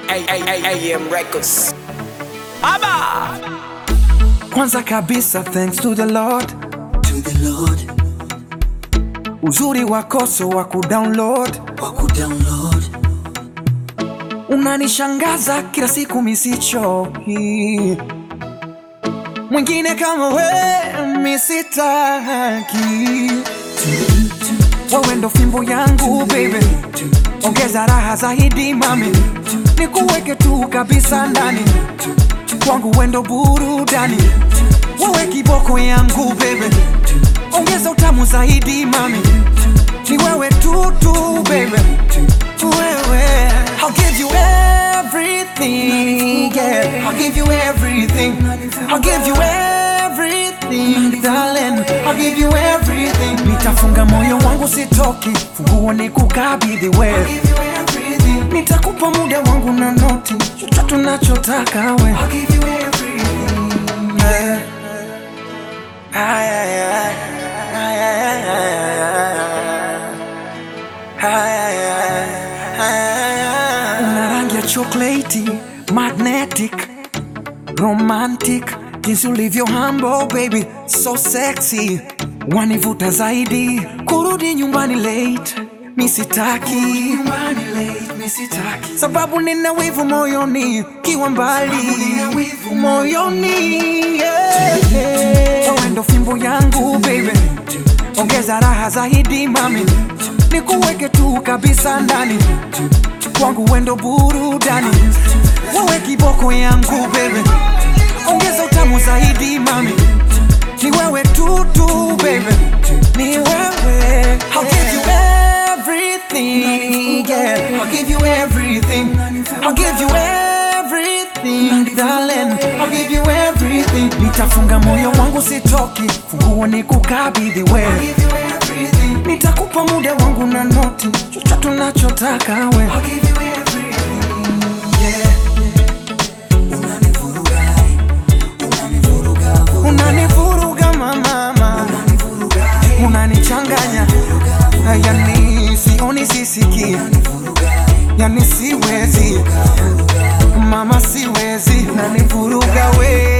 AM Records. Aba! Kwanza kabisa thanks to the Lord, to the Lord uzuri wakoso wa kudownload wa kudownload unanishangaza kila siku misichoki, mwingine kama we misitaki. Wewe ndo fimbo yangu baby, ongeza raha zaidi mami, nikuweke tu kabisa ndani kwangu, wendo burudani, wewe kiboko yangu baby, ongeza utamu zaidi mami, ni wewe tu tu baby, wewe I'll give you everything, yeah. I'll give you everything. I'll give you everything, darling. I'll give you everything. Nitafunga moyo wangu sitoki, funguo ni kukabidhi wewe. Nitakupa muda wangu na noti, chochote unachotaka we. Yeah. Ay, ay, ay. Ay, ay, ay, ay, ay, ay. Una rangi ya chocolate, magnetic, romantic, jinsi ulivyo humble baby, so sexy, wanivuta zaidi, kurudi nyumbani late, misitaki sababu nina wivu moyoni, kiwa mbali moyoni, yeah. Wewe ndo fimbo yangu baby, ongeza raha zaidi mami, nikuweke tu kabisa ndani kwangu, wendo burudani, wewe kiboko yangu baby, ongeza utamu zaidi mami, ni wewe tu tu baby, ni wewe. I'll give you everything, yeah. I'll give you everything. I'll give you everything, darling. I'll give you everything. Nitafunga moyo wangu sitoki, funguo ni kukabidhi wewe. Nitakupa muda wangu na noti, chochote unachotaka we. Yeah. Unanivuruga mama, unanichanganya, yani sioni sisiki, yani siwezi mama, siwezi, nanivuruga we